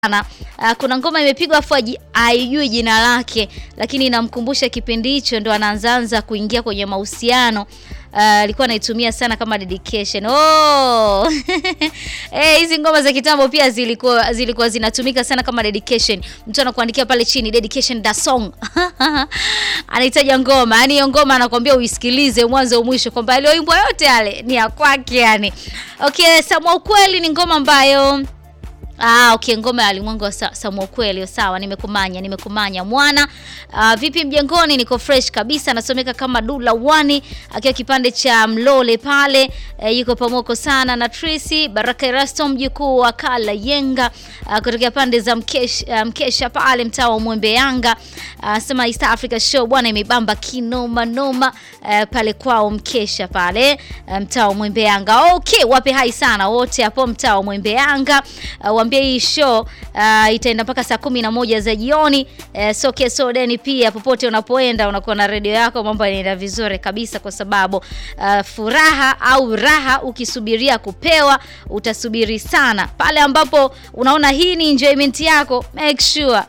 sana. Uh, kuna ngoma imepigwa afu haijui jina lake, lakini inamkumbusha kipindi hicho ndo anaanzaanza kuingia kwenye mahusiano. Alikuwa uh, anaitumia sana kama dedication. Oh! Eh, hizi ngoma za kitambo pia zilikuwa zilikuwa zinatumika sana kama dedication. Mtu anakuandikia pale chini dedication da song. Anahitaji ngoma. Yaani hiyo ngoma anakuambia uisikilize mwanzo mwisho kwamba aliyoimbwa yote yale ni ya kwake yani. Okay, Samwa ukweli ni ngoma ambayo Ah, okay, ngoma ya Alimwengu wa Samwa ukweli, sawa, nimekumanya, nimekumanya mwana. Uh, vipi mjengoni? Niko fresh kabisa, nasomeka kama Dula Wani akiwa kipande cha Mlole pale. Uh, yuko pamoko sana na Tracy Baraka Erasto mjukuu wa Kala Yenga uh, kutokea pande za Mkesha, uh, Mkesha pale mtaa wa Mwembe Yanga. Uh, sema East Africa Show bwana imebamba kinoma noma uh, pale kwao Mkesha pale uh, mtaa wa Mwembe Yanga. Okay, wape hai sana wote hapo mtaa wa Mwembe Yanga. Uh, hii show uh, itaenda mpaka saa kumi na moja za jioni. Uh, so keso deni pia, popote unapoenda unakuwa na redio yako, mambo yanaenda vizuri kabisa, kwa sababu uh, furaha au raha ukisubiria kupewa utasubiri sana. Pale ambapo unaona hii ni enjoyment yako, make sure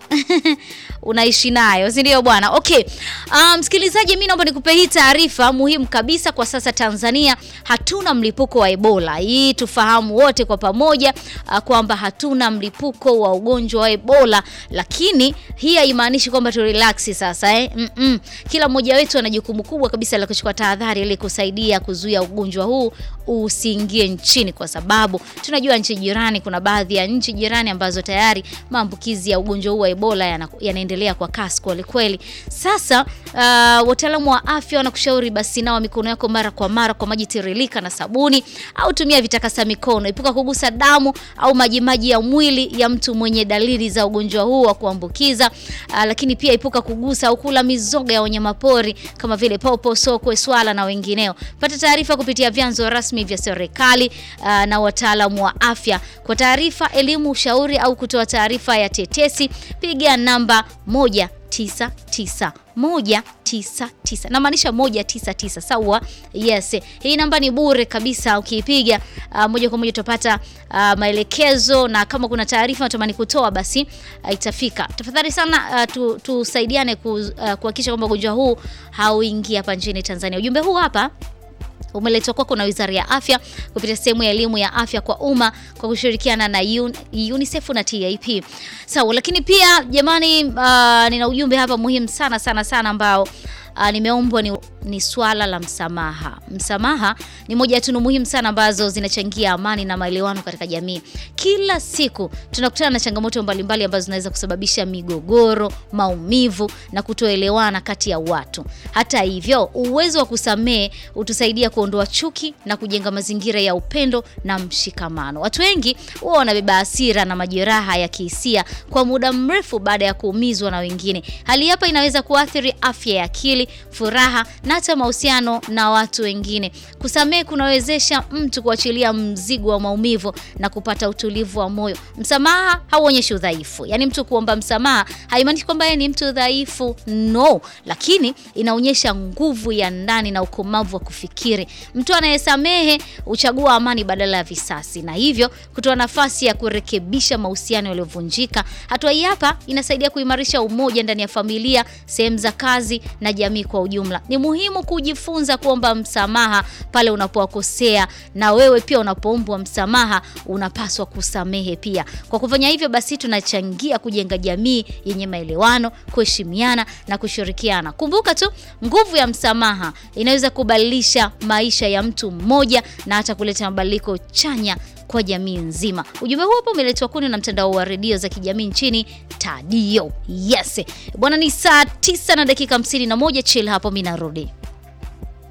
unaishi nayo, si ndio bwana? Okay, msikilizaji, um, mimi naomba nikupe hii taarifa muhimu kabisa. Kwa sasa Tanzania hatuna mlipuko wa Ebola. Hii tufahamu wote kwa pamoja uh, kwamba hatuna mlipuko wa ugonjwa wa Ebola, lakini hii haimaanishi kwamba tu relax sasa eh? Mm -mm. Kila mmoja wetu ana jukumu kubwa kabisa la kuchukua tahadhari ili kusaidia kuzuia ugonjwa huu usiingie nchini, kwa sababu tunajua nchi jirani, kuna baadhi ya nchi jirani ambazo tayari maambukizi ya ugonjwa huu wa Ebola yana, yanaendelea kwa kasi kweli kweli. Sasa uh, wataalamu wa afya wanakushauri basi nawa mikono yako mara kwa mara kwa maji tiririka na sabuni, au tumia vitakasa mikono. Epuka kugusa damu au majimaji ya mwili ya mtu mwenye dalili za ugonjwa huu wa kuambukiza. Uh, lakini pia epuka kugusa au kula mizoga ya wanyamapori kama vile popo, sokwe, swala na wengineo. Pata taarifa kupitia vyanzo rasmi vya serikali uh, na wataalamu wa afya. Kwa taarifa, elimu, ushauri au kutoa taarifa ya tetesi, piga namba moja tisa tisa moja tisa tisa namaanisha moja tisa tisa sawa. Yes, hii namba ni bure kabisa. Ukiipiga uh, moja kwa moja utapata uh, maelekezo na kama kuna taarifa natamani kutoa basi uh, itafika. Tafadhali sana uh, tusaidiane kuhakikisha uh, kwamba ugonjwa huu hauingia hapa nchini Tanzania. Ujumbe huu hapa umeletwa kwako na Wizara ya Afya kupitia sehemu ya elimu ya afya kwa umma kwa kushirikiana na UN, UNICEF na TAP. Sawa, lakini pia jamani, uh, nina ujumbe hapa muhimu sana sana sana ambao Uh, nimeombwa ni, ni swala la msamaha. Msamaha ni moja ya tunu muhimu sana ambazo zinachangia amani na maelewano katika jamii. Kila siku tunakutana na changamoto mbalimbali mbali ambazo zinaweza kusababisha migogoro, maumivu na kutoelewana kati ya watu. Hata hivyo, uwezo wa kusamehe utusaidia kuondoa chuki na kujenga mazingira ya upendo na mshikamano. Watu wengi huwa wanabeba hasira na majeraha ya kihisia kwa muda mrefu baada ya kuumizwa na wengine. Hali hapa inaweza kuathiri afya ya akili furaha na hata mahusiano na watu wengine. Kusamehe kunawezesha mtu kuachilia mzigo wa maumivu na kupata utulivu wa moyo. Msamaha hauonyeshi udhaifu, yaani mtu kuomba msamaha haimaanishi kwamba yeye ni mtu dhaifu, no, lakini inaonyesha nguvu ya ndani na ukomavu wa kufikiri. Mtu anayesamehe huchagua amani badala ya visasi, na hivyo kutoa nafasi ya kurekebisha mahusiano yaliyovunjika. Hatua hii hapa inasaidia kuimarisha umoja ndani ya familia, sehemu za kazi na jamii kwa ujumla. Ni muhimu kujifunza kuomba msamaha pale unapowakosea, na wewe pia unapoombwa msamaha unapaswa kusamehe pia. Kwa kufanya hivyo, basi tunachangia kujenga jamii yenye maelewano, kuheshimiana na kushirikiana. Kumbuka tu, nguvu ya msamaha inaweza kubadilisha maisha ya mtu mmoja na hata kuleta mabadiliko chanya kwa jamii nzima. Ujumbe huu hapa umeletwa kwenu na mtandao wa redio za kijamii nchini Tadio. Yes bwana, ni saa tisa na dakika hamsini na moja. Chill hapo, mimi narudi.